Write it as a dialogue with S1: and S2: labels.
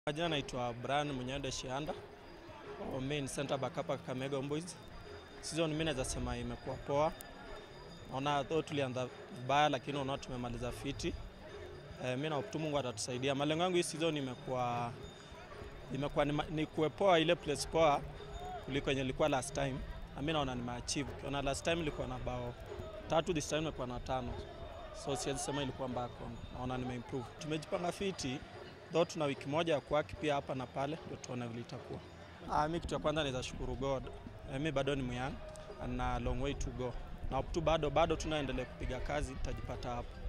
S1: Majina naitwa Brian Munyende Shianda, wa main center back hapa Kakamega Homeboyz. Season mimi naweza sema imekuwa poa. Naona though tulianza vibaya lakini unaona tumemaliza fiti. Eh, mimi na hope tu Mungu atatusaidia. Malengo yangu hii season imekuwa imekuwa ni, ma- ni kuwe poa ile place poa kuliko yenye ilikuwa last time. Na mimi naona nimeachieve. Kiona last time ilikuwa na bao tatu, this time imekuwa na tano. So siwezi sema ilikuwa mbaya kwangu. Naona nimeimprove. Tumejipanga fiti though tuna wiki moja ya kuwaki pia hapa na pale, ndio tuone vile itakuwa. Ah, mi kitu ya kwanza naweza shukuru God. Eh, mi bado ni myang na long way to go, na up to bado bado tunaendelea kupiga kazi, tutajipata hapo.